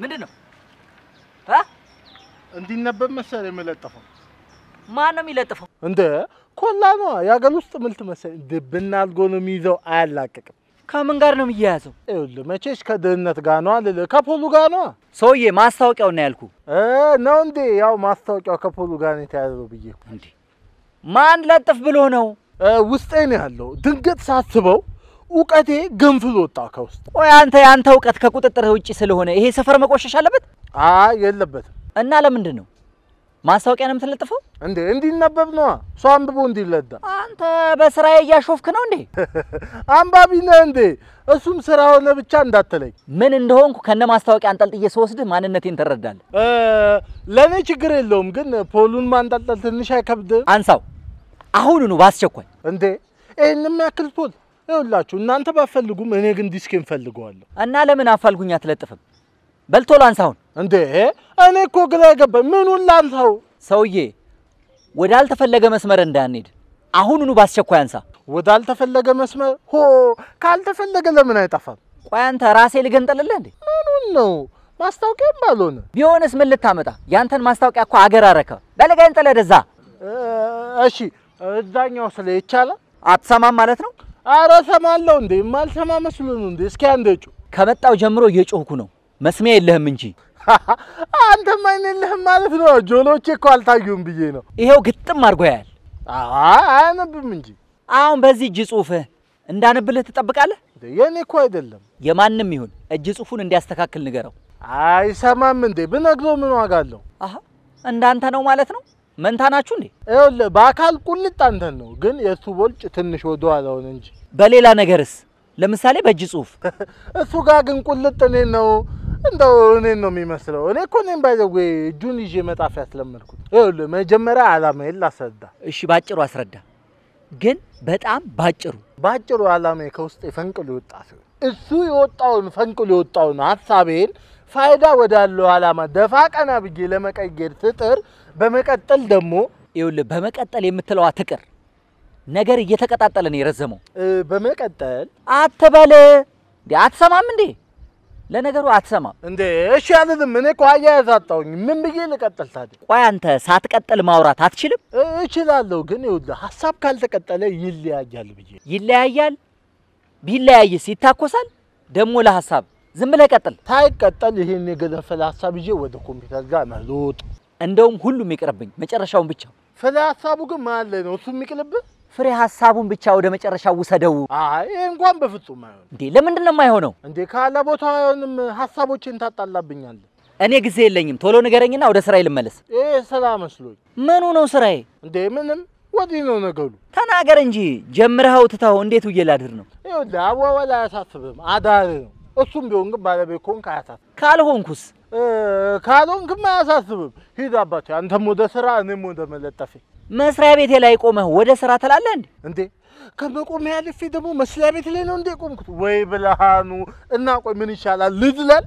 ምንድን ነው እ? እንዲነበብ መሰለኝ የምለጠፈው። ማን ነው የሚለጥፈው? እንደ ኮላ ነዋ የአገር ውስጥ ምልት መሰለኝ። ድብና አድርጎ ነው የሚይዘው፣ አያላቅቅም። ከምን ጋር ነው የሚያያዘው? ይኸውልህ መቼሽ ከድህነት ጋር ነዋ ልልህ፣ ከፖሉ ጋር ነዋ ሰውዬ ማስታወቂያውን ነው ያልኩ። እ ነው እንዴ? ያው ማስታወቂያው ከፖሉ ጋር ነው የተያዘው ብዬ እኮ። እንዴ ማን ለጥፍ ብሎ ነው? እ ውስጤ ነው ያለው። ድንገት ሳስበው እውቀቴ ገንፍል ወጣ ከውስጥ። ቆይ አንተ የአንተ እውቀት ከቁጥጥር ውጭ ስለሆነ ይሄ ሰፈር መቆሸሽ አለበት አይ የለበትም እና ለምንድን ነው ማስታወቂያ ነው የምትለጥፈው? እንዴ እንዲነበብ ነዋ። ሰው አንብቦ እንዲለዳ። አንተ በስራዬ እያሾፍክ ነው እንዴ? አንባቢ ነህ እንዴ? እሱም ስራ ሆነ ብቻ እንዳትለኝ። ምን እንደሆንኩ ከነ ማስታወቂያ አንጠልጥዬ ስወስድህ ማንነቴን ትረዳለህ። እ ለእኔ ችግር የለውም ግን ፖሉን ማንጠልጠል ትንሽ አይከብድም አንሳው አሁኑኑ በአስቸኳይ። እንዴ? ይህን የሚያክል ፖል ይኸውላችሁ፣ እናንተ ባትፈልጉም እኔ ግን ዲስኬን ፈልገዋለሁ። እና ለምን አፋልጉኝ አትለጥፍም? በልቶ ላንሳውን። እንዴ እኔ እኮ ግራ የገባኝ ምኑን ላንሳው? ሰውዬ ወዳልተፈለገ መስመር እንዳንሄድ አሁኑኑ በአስቸኳይ አንሳ። ወዳልተፈለገ መስመር ሆ ካልተፈለገ ለምን አይጠፋም? ቆይ አንተ ራሴ ልገንጠልልህ እንዴ? ምኑን ነው ማስታወቂያም ባልሆነ ቢሆንስ ምን ልታመጣ? ያንተን ማስታወቂያ እኮ አገር አረከ። በልገንጥል ወደዛ። እ፣ እሺ እዛኛው ስለ ይቻላል። አትሰማም ማለት ነው? አረ ሰማለሁ እንዴ የማልሰማ መስሎ ነው እንዴ? እስኪ አንደጩ ከመጣው ጀምሮ እየጮህኩ ነው። መስሚያ የለህም እንጂ አንተም አይን የለህም ማለት ነው። ጆሎቼ እኮ አልታዩም ብዬ ነው። ይሄው ግጥም አድርጎ ያያል። አይ አያነብም እንጂ አሁን በዚህ እጅ ጽሁፍህ እንዳነብልህ ትጠብቃለህ? እንዴ የኔ እኮ አይደለም። የማንም ይሁን እጅ ጽሁፉን እንዲያስተካክል ንገረው። አይሰማም እንዴ? ብነግረው ምን ዋጋ አለው? አሀ እንዳንተ ነው ማለት ነው። መንታ ናችሁ እንዴ? ይኸውልህ በአካል ቁልጥ አንተን ነው፣ ግን የእሱ ቦልጭ ትንሽ ወደ ኋላውን እንጂ በሌላ ነገርስ? ለምሳሌ በእጅ ጽሁፍ እሱ ጋር ግን ቁልጥ እኔን ነው እንደው እኔን ነው የሚመስለው። እኔ እኮ እኔም ባይዘዌ እጁን ይዤ መጣፍ ያስለመድኩት። ይኸውልህ መጀመሪያ ዓላማዬን ላስረዳ። እሺ፣ ባጭሩ አስረዳ፣ ግን በጣም ባጭሩ። በአጭሩ ዓላማዬ ከውስጥ ፈንቅሎ የወጣ ሲሆን እሱ የወጣውን ፈንቅሎ የወጣውን ሀሳቤን ፋይዳ ወዳለው ዓላማ ደፋ ቀና ብዬ ለመቀየር ስጥር፣ በመቀጠል ደግሞ ይኸውልህ በመቀጠል የምትለዋ ትቅር። ነገር እየተቀጣጠለ ነው የረዘመው። እ፣ በመቀጠል አትበል እንዴ! አትሰማም እንዴ? ለነገሩ አትሰማም። እንዴ እሺ አልልም። እኔ እኮ አያያዝ አጣሁኝ። ምን ብዬ ልቀጥል ታዲያ? ቆይ አንተ ሳትቀጥል ማውራት አትችልም? እ፣ እችላለሁ ግን ይኸውልህ ሀሳብ ካልተቀጠለ ይለያያል ብዬ ይለያያል። ቢለያይስ ይታኮሳል። ደግሞ ለሀሳብ ዝም ብለህ ቀጥል። ሳይቀጠል ይሄን የገነፈለ ሀሳብ ይዤ ወደ ኮምፒውተር ጋር መሮጥ። እንደውም ሁሉም ይቅርብኝ፣ መጨረሻውን ብቻ ፍለ ሀሳቡ ግን መሀል ላይ ነው። እሱ የሚቅልብህ? ፍሬ ሀሳቡን ብቻ ወደ መጨረሻው ውሰደው። አይ ይሄ እንኳን በፍጹም አይሆን። እንዴ ለምንድን ነው የማይሆነው? እንዴ ካለ ቦታ አይሆንም። ሀሳቦችን ታጣላብኛለህ። እኔ ጊዜ የለኝም። ቶሎ ንገረኝና ወደ ስራዬ ልመለስ። ይሄ ስራ መስሎኝ። ምኑ ነው ስራዬ? እንዴ ምንም ወዲህ ነው ነገሩ። ተናገር እንጂ ጀምረኸው ትተኸው እንዴት ውዬ ላድር ነው? ይኸውልህ አዋዋል አያሳስብም፣ አዳር ነው። እሱም ቢሆን ግን ባለቤት ከሆንክ አያሳስብም። ካልሆንኩስ እ፣ ካልሆንክም አያሳስብም። ሂድ አባቴ፣ አንተም ወደ ስራ እኔም ወደ መለጠፌ። መስሪያ ቤቴ ላይ ቆመህ ወደ ስራ ትላለህ እንዴ? እንዴ ከመቆሚያ አልፌ ደግሞ መስሪያ ቤት ላይ ነው እንዴ ቆምኩት? ወይ ብልሃኑ እና ቆይ ምን ይሻላል ልዝለል?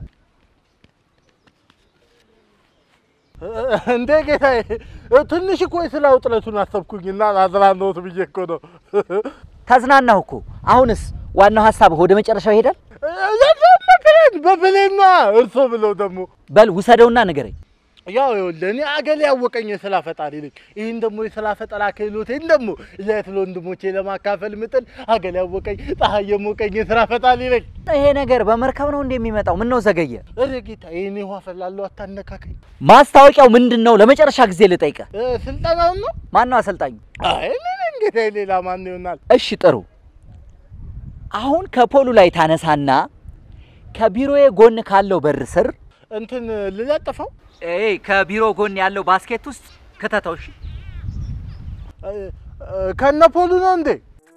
እ፣ እንዴ ጌታዬ ትንሽ እኮ የስራ ውጥረቱን አሰብኩኝና አዝናናሁት ብዬ እኮ ነው። ተዝናናሁ እኮ። አሁንስ ዋናው ሀሳብህ ወደ መጨረሻው ይሄዳል። ዘመክረን በብሌና እርሶ ብለው ደግሞ በል ውሰደውና ንገረኝ። ያው ይኸውልህ እኔ አገሌ ያወቀኝ የስራ ፈጣሪ ነኝ። ይህን ደግሞ የስራ ፈጠራ ክህሎቴን ደግሞ ለእህት ለወንድሞቼ ለማካፈል ምጥል አገሌ ያወቀኝ ፀሐይ የሞቀኝ የስራ ፈጣሪ ነኝ። ይሄ ነገር በመርከብ ነው እንዴ የሚመጣው? ምን ነው ዘገየ? እረ ጌታ ይህን ውሃ ፈላለሁ አታነካከኝ። ማስታወቂያው ምንድን ነው? ለመጨረሻ ጊዜ ልጠይቅህ። እ፣ ስልጠናውን ነው? ማን ነው አሰልጣኙ? አይ እኔ ነኝ ጌታ፣ ሌላ ማን ይሆናል? እሺ ጥሩ። አሁን ከፖሉ ላይ ታነሳና ከቢሮዬ ጎን ካለው በር ስር እንትን ልለጥፈው ኤ ከቢሮ ጎን ያለው ባስኬት ውስጥ ክተተው። እሺ እ፣ እ፣ ከነ ፖሉ ነው እንዴ?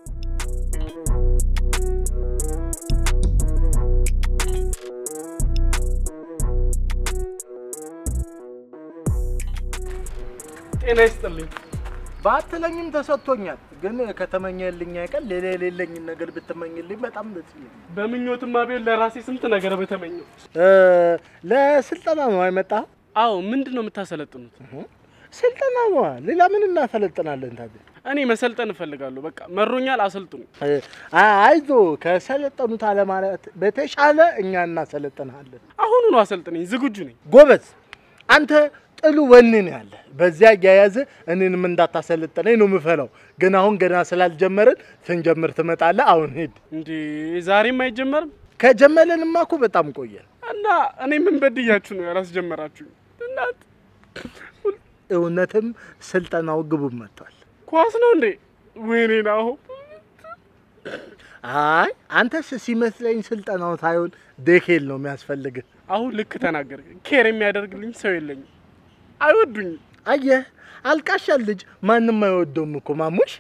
ጤና ይስጥልኝ። ባትለኝም ተሰጥቶኛል። ግን ከተመኘልኝ አይቀር ሌላ የሌለኝን ነገር ብትመኝልኝ በጣም ደስ ይለኛል። በምኞትማ ቢሆን ለራሴ ስንት ነገር በተመኘው። እ፣ ለስልጠና ነው አይመጣ አዎ፣ ምንድን ነው የምታሰለጥኑት? ስልጠና ነዋ። ሌላ ምን እናሰለጥናለን ታዲያ? እኔ መሰልጠን እፈልጋለሁ። በቃ መሮኛል፣ አሰልጥኑ። አይዞ ከሰለጠኑት አለማለት በተሻለ እኛ እናሰለጥንሃለን። አሁኑኑ አሰልጥነኝ፣ ዝግጁ ነኝ። ጎበዝ አንተ ጥሉ ወኔ ነው ያለ። በዚያ እያያዘ እኔንም እንዳታሰለጥነኝ ነው የምፈራው። ግን አሁን ገና ስላልጀመርን ስንጀምር ትመጣለህ። አሁን ሂድ። እንዴ ዛሬም አይጀመርም ከጀመረንማ እኮ በጣም ቆየን። እና እኔ ምን በድያችሁ ነው ያላስጀመራችሁኝ? እናት እውነትም ስልጠናው ግቡም መጥቷል። ኳስ ነው እንዴ? ወይኔ ናሁ አይ አንተስ ሲመስለኝ ስልጠናው ሳይሆን ዴኬል ነው የሚያስፈልግህ። አሁን ልክ ተናገር። ኬር የሚያደርግልኝ ሰው የለኝም፣ አይወዱኝም። አየህ አልቃሻ ልጅ ማንም አይወደውም እኮ ማሙሽ።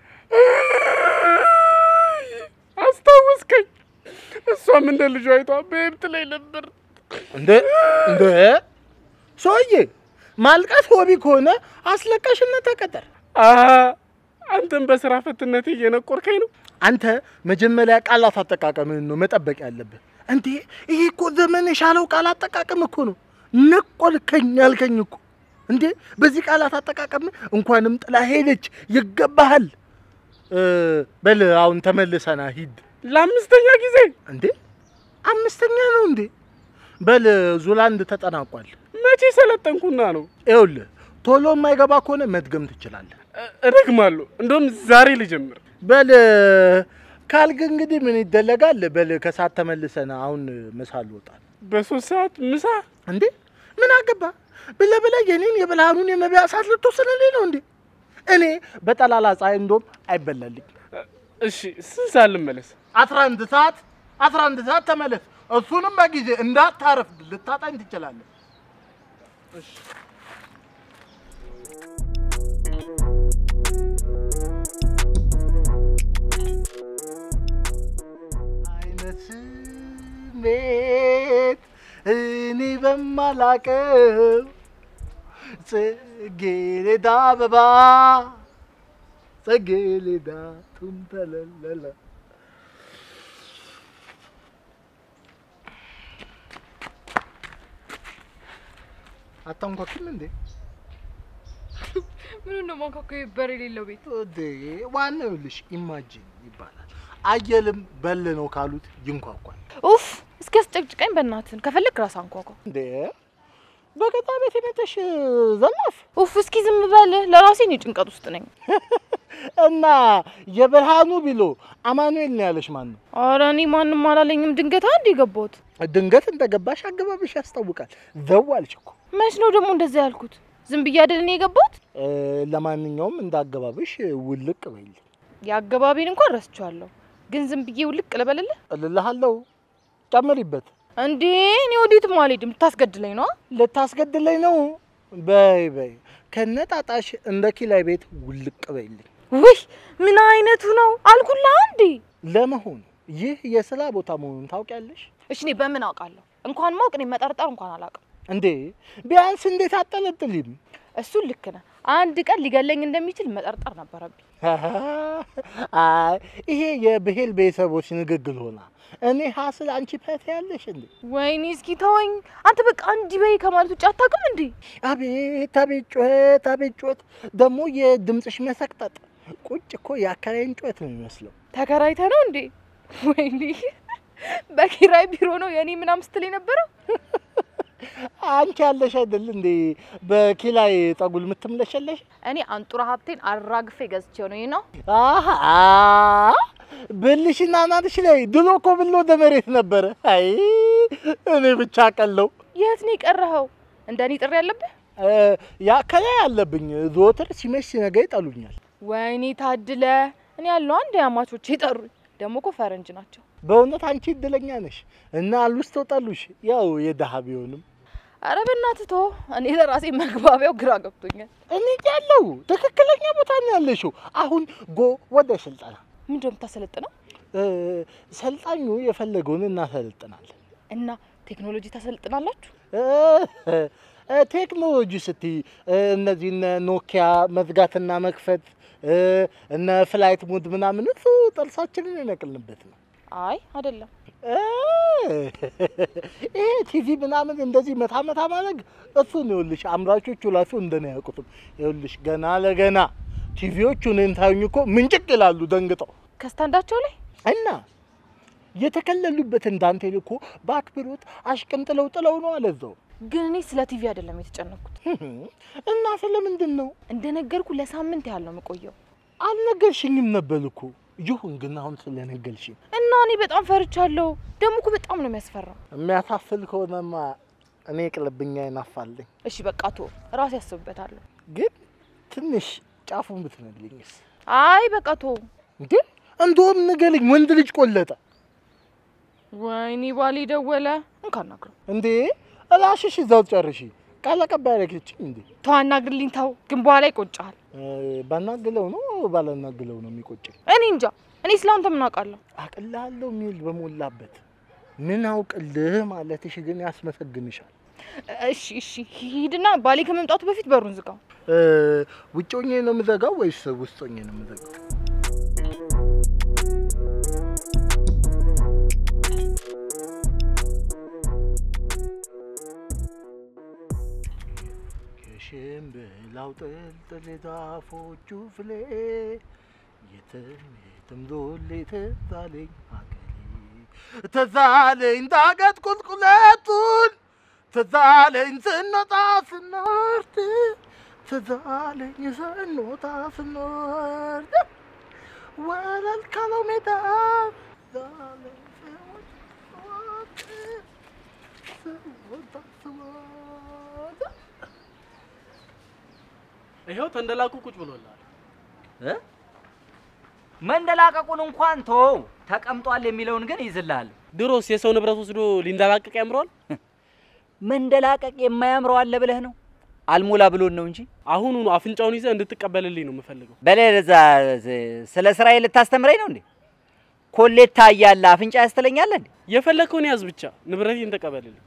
አስታወስከኝ። እሷም እንደ ልጇ አይቷ በየብት ላይ ነበር። እንደ እንደ ሰውዬ ማልቀስ ሆቢ ከሆነ አስለቃሽነት ተቀጠር። አሀ፣ አንተም በስራ ፈትነቴ እየነቆርከኝ ነው። አንተ መጀመሪያ ቃላት አጠቃቀምህን ነው መጠበቅ ያለብህ። እንዴ ይሄ እኮ ዘመን የሻለው ቃል አጠቃቀም እኮ ነው። ነቆልከኝ ያልከኝ እኮ እንዴ በዚህ ቃላት አጠቃቀም እንኳንም ጥላ ሄደች ይገባሃል። እ፣ በል አሁን ተመልሰና ሂድ። ለአምስተኛ ጊዜ እንዴ አምስተኛ ነው እንዴ? በል ዙላንድ ተጠናቋል። መቼ ሰለጠንኩና ነው? ይኸውልህ ቶሎ የማይገባ ከሆነ መድገም ትችላለህ። እ- እደግማለሁ። እንደውም ዛሬ ልጀምር። በል ካልግ እንግዲህ ምን ይደለጋል። በል ከሰዓት ተመልሰን አሁን ምሳ ልወጣል። በሶስት ሰዓት ምሳ እንዴ ምን አገባ ብለህ ብለህ የኔን የብልሃኑን የመብያ ሰዓት ልትወስንልኝ ነው እንዴ? እኔ በጠላላ ፀሐይ እንደውም አይበላልኝ። እሺ፣ ስንት ሰዓት ልመለስ? አስራ አንድ ሰዓት አስራ አንድ ሰዓት ተመለስ። እሱንም በጊዜ እንዳታረፍድ ልታጣኝ ትችላለህ። አይነት ስሜት እኔ በማላቀው ጽጌረዳ አበባ ጽጌረዳ ቱንተለለለ አታንኳኩም እንዴ? ምን ነው ማንኳኳ በር የሌለው ቤት እንዴ ዋናው ይኸውልሽ ኢማጂን ይባላል። አየልም በል ነው ካሉት ይንኳኳል። ኡፍ እስኪ አስጨቅጭቀኝ በእናትን ከፈለግ ራስ አንኳኳ እንዴ በገጣ ቤት የመተሽ ዘላፍ ኡፍ እስኪ ዝም በል ለራሴ እኔ ጭንቀት ውስጥ ነኝ እና የብርሃኑ ቢሎ አማኑኤል ነው ያለሽ ማን ነው? ኧረ እኔ ማንም አላለኝም ድንገት አንድ የገባሁት ድንገት እንደገባሽ አገባብሽ ያስታውቃል። ዘው አልሽ እኮ። መች ነው ደግሞ እንደዛ ያልኩት ዝም ብዬ አይደል እኔ የገባሁት እ፣ ለማንኛውም እንዳገባብሽ ውልቅ በይል የአገባቤን እንኳን ረስቼዋለሁ ግን ዝም ብዬ ውልቅ ልበልልህ እልልሃለሁ። ጨምሪበት። እንዴ እኔ ወዴትም አልሄድም ልታስገድለኝ ነው ልታስገድለኝ ነው? በይ በይ ከነጣጣሽ እንደ ኪላይ ቤት ውልቅ በይልኝ። ውይ ምን አይነቱ ነው አልኩላ እንዴ ለመሆኑ ይህ የስራ ቦታ መሆኑን ታውቂያለሽ እሺ እኔ በምን አውቃለሁ እንኳን ማወቅ እኔ መጠርጠር እንኳን አላውቅም እንዴ? ቢያንስ እንዴት አጠለጥሊም? እሱን ልክ ነህ አንድ ቀን ሊገለኝ እንደሚችል መጠርጠር ነበረብኝ አይ ይሄ የብሄል ቤተሰቦች ንግግር ሆና እኔ ሀስል አንቺ ፐት ያለሽ እንዴ? ወይኔ እስኪ ተወኝ አንተ በቃ እንዲህ በይ ከማለት ውጭ አታውቅም እንዴ አቤት አቤት ጩኸት አቤት ጩኸት! ደግሞ የድምፅሽ መሰቅጠጥ ቁጭ እኮ የአከራይን ጩኸት ነው የሚመስለው። ተከራይተ ነው እንዴ ወይኔ በኪራይ ቢሮ ነው የኔ ምናምን ስትል የነበረው አንቺ ያለሽ አይደል እንዴ በኪላይ ጠጉል የምትምለሸለሽ? እኔ አንጡራ ሀብቴን አራግፌ ገዝቼው ነው ይህ ነው አሃ ብልሽና ናትሽ ላይ ድሮ እኮ ብል ወደ መሬት ነበረ። አይ እኔ ብቻ ቀለው የት ነው የቀረኸው እንደ እኔ ጥሪ ያለብህ ያ ከላይ አለብኝ። ዘወትር ሲመሽ ሲነጋ ይጠሉኛል። ወይኔ ታድለ እኔ ያለው አንድ አማቾች የጠሩኝ ደግሞ እኮ ፈረንጅ ናቸው በእውነት አንቺ እድለኛ ነሽ እና አሉስተው ጠሉሽ። ያው የድሀ ቢሆንም አረ በእናትህ ተው እኔ ለራሴ መግባቢያው ግራ ገብቶኛል እኔ ያለው ትክክለኛ ቦታ ነው ያለሽው። አሁን ጎ ወደ ስልጠና ምንድን ነው የምታሰለጥነው እ፣ ሰልጣኙ የፈለገውን እናሰለጥናለን። እና ቴክኖሎጂ ታሰልጥናላችሁ እ፣ እ፣ ቴክኖሎጂ ስትይ እ፣ እነዚህ እነ ኖኪያ መዝጋትና መክፈት እ፣ እነ ፍላይት ሙድ ምናምን እሱ ጥርሳችንን የነቅልንበት ነው። አይ አይደለም እ፣ ይሄ ቲቪ ምናምን እንደዚህ መታ መታ ማድረግ እሱን ይኸውልሽ፣ አምራቾቹ ራሱ እንደኔ አያውቁትም። ይኸውልሽ ገና ለገና ቲቪዎቹ እኔን ታዩኝ እኮ ምንጭቅ ይላሉ ደንግጠው ከስታንዳቸው ላይ እና የተከለሉበትን ዳንቴል እኮ በአክብሮት አሽቀንጥለው ጥለው ነው አለዛው። ግን እኔ ስለ ቲቪ አይደለም የተጨነኩት። እና ስለምንድን ነው እንደነገርኩ ለሳምንት ያህል ነው የምቆየው አልነገርሽኝም ነበር እኮ። ይሁን ግን አሁን ስለነገርሽኝ እና እኔ በጣም ፈርቻለሁ። ደግሞ እኮ በጣም ነው የሚያስፈራው። የሚያሳፍል ከሆነማ እኔ ቅልብኛ ይናፋለኝ። እሺ በቃ ቶ ራሴ ያስብበታለሁ። ግን ትንሽ ጫፉን ብትነግሪኝስ? አይ በቃ ቶ እንዴ እንደውም ንገሪኝ፣ ወንድ ልጅ ቆለጠ ወይኔ ባሌ ደወለ። እንካናግረው እንዴ? እላሽሽ እዛው ጨርሺ። ቃል አቀባይ ያደረገችኝ እንዴ? ተው አናግርልኝ፣ ተው ግን በኋላ ይቆጫል። እ፣ ባናግለው ነው ባላናግለው ነው የሚቆጨኝ? እኔ እንጃ። እኔ ስለአንተ ምን አውቃለሁ? አቅላለሁ ሚል በሞላበት ምን አውቅልህ ማለትሽ ግን ያስመሰግንሻል። እሺ እሺ፣ ሂድና ባሌ ከመምጣቱ በፊት በሩን ዝጋው። እ፣ ውጭ ሆኜ ነው የምዘጋው ወይስ ውስጥ ሆኜ ነው የምዘጋው? የሽምብላው ጥልጥል ዛፎቹ ፍሌ የትም የትም ዞሌ ትዛለኝ ሀገሬ ትዛለኝ ዳገት ቁልቁለቱን ትዛለኝ ስንወጣ ስንወርድ ትዛለኝ ስንወጣ ስንወርድ ወለል ካለው ሜዳ ትዛለኝ ስንወጣ ስንወጣ ስንወርድ ይኸው ተንደላቁ ቁጭ ብሎላል። እ? መንደላቀቁን እንኳን ተወው፣ ተቀምጧል የሚለውን ግን ይዝልሃል። ድሮስ የሰው ንብረት ወስዶ ሊንደላቀቅ ያምረዋል። መንደላቀቅ የማያምረው አለ ብለህ ነው? አልሞላ ብሎን ነው እንጂ አሁኑኑ አፍንጫውን ይዘህ እንድትቀበልልኝ ነው የምፈልገው። በሌዛ ስለ ስራዬ ልታስተምረኝ ነው እንዴ? ኮሌታ እያለ አፍንጫ ያስተለኛለ እንዴ? የፈለግከውን ያዝ ብቻ ንብረቴን ተቀበልልኝ።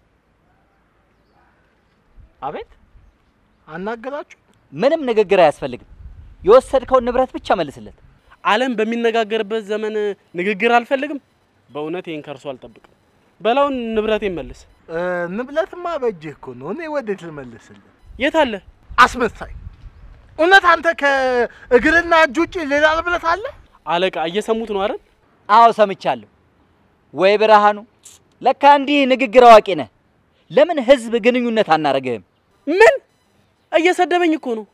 አቤት አናገራችሁ? ምንም ንግግር አያስፈልግም። የወሰድከውን ንብረት ብቻ መልስለት። ዓለም በሚነጋገርበት ዘመን ንግግር አልፈልግም። በእውነት ይህን ከእርሱ አልጠብቅም። በላውን ንብረቴን መልስ። እ፣ ንብለትማ በእጅህ እኮ ነው። እኔ ወዴት ልመልስልህ? የት አለ? አስመሳይ! እውነት አንተ ከእግርና እጅ ውጭ ሌላ ንብለት አለ? አለቃ እየሰሙት ነው አይደል? አዎ ሰምቻለሁ። ወይ ብርሃኑ፣ ለካ እንዲህ ንግግር አዋቂ ነህ። ለምን ህዝብ ግንኙነት አናረግህም? ምን እየሰደበኝ እኮ ነው።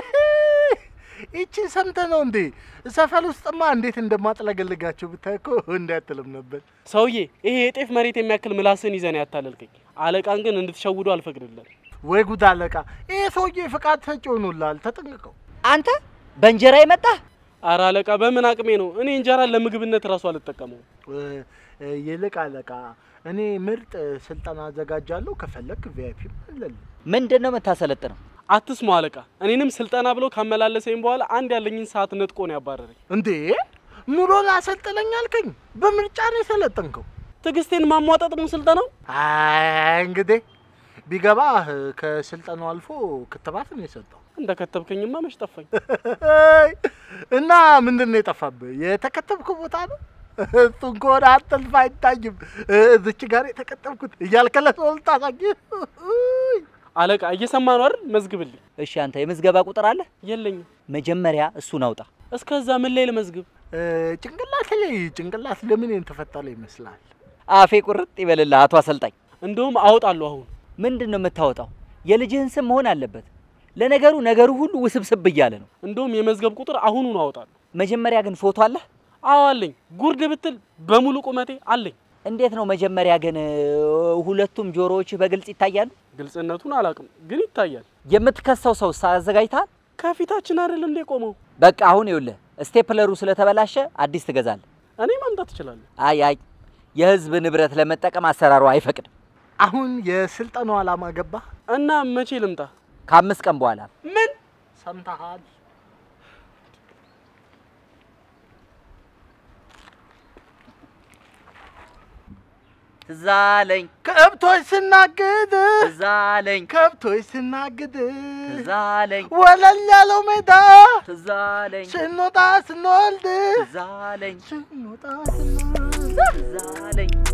ይቺ ሰምተህ ነው እንዴ? ሰፈር ውስጥማ እንዴት እንደማጥለገልጋቸው ብታይ እኮ እንዳያትልም ነበር። ሰውዬ ይሄ የጤፍ መሬት የሚያክል ምላስን ይዘን ያታለልከኝ። አለቃን ግን እንድትሸውዱ አልፈቅድልን። ወይ ጉድ አለቃ! ይሄ ሰውዬ ፍቃድ ሰጪ ሆኖልሃል፣ ተጠንቅቀው። አንተ በእንጀራ የመጣህ አረ አለቃ በምን አቅሜ ነው? እኔ እንጀራን ለምግብነት እራሱ አልጠቀመው። እ፣ እ፣ ይልቅ አለቃ፣ እኔ ምርጥ ስልጠና አዘጋጃለሁ። ከፈለክ ቪአይፒ አለልህ። ምንድን ነው የምታሰለጥነው? አትስሙ አለቃ። እኔንም ስልጠና ብሎ ካመላለሰኝ በኋላ አንድ ያለኝን ሰዓት ነጥቆ ነው ያባረረኝ። እንዴ ኑሮ ላሰልጥነኝ አልከኝ? በምርጫ ነው የሰለጠንከው። ትዕግስቴን ማሟጠጥ ነው ስልጠናው። አይ እንግዲህ ቢገባህ ከስልጠናው አልፎ ክትባት ነው የሰጠው። እንደ ከተብከኝማ መች ጠፋኝ። እና ምንድን ነው የጠፋብህ? የተከተብከው ቦታ ነው? እሱን ከሆነ አጠልፍ አይታይም። እዚች ጋር የተከተብኩት እያልከለት ነው ልታሳይ። አለቃ እየሰማ ነው አይደል? መዝግብልኝ። እሺ አንተ የምዝገባ ቁጥር አለ? የለኝም። መጀመሪያ እሱን አውጣ። እስከዛ ምን ላይ ልመዝግብ? ጭንቅላት ላይ ጭንቅላት ለምን የተፈጠረ ይመስላል? አፌ ቁርጥ ይበልልህ አቶ አሰልጣኝ። እንደውም አወጣለሁ አሁን። ምንድን ነው የምታወጣው? የልጅህን ስም መሆን አለበት። ለነገሩ ነገሩ ሁሉ ውስብስብ እያለ ነው። እንደውም የመዝገብ ቁጥር አሁኑኑ አወጣለሁ። መጀመሪያ ግን ፎቶ አለህ? አዎ አለኝ። ጉርድ ብትል በሙሉ ቁመቴ አለኝ። እንዴት ነው መጀመሪያ ግን እ፣ ሁለቱም ጆሮዎችህ በግልጽ ይታያሉ? ግልጽነቱን አላውቅም፣ ግን ይታያል። የምትከሰው ሰው አዘጋጅተሃል? ከፊታችን አይደል እንዴ ቆመው? በቃ አሁን ይኸውልህ ስቴፕለሩ ስለተበላሸ አዲስ ትገዛለህ። እኔ ማምጣት እችላለሁ። አይ አይ የህዝብ ንብረት ለመጠቀም አሰራሩ አይፈቅድም። አሁን የስልጠናው ዓላማ ገባህ? እና መቼ ልምጣ? ከአምስት ቀን በኋላ ምን ሰምተሃል? ትዝ አለኝ ከብቶች ስናግድ ትዝ አለኝ ከብቶች ስናግድ ትዝ አለኝ ወለል ያለው ሜዳ ትዝ አለኝ ስንወጣ ስንወልድ ትዝ አለኝ ስንወጣ ስንወልድ ትዝ አለኝ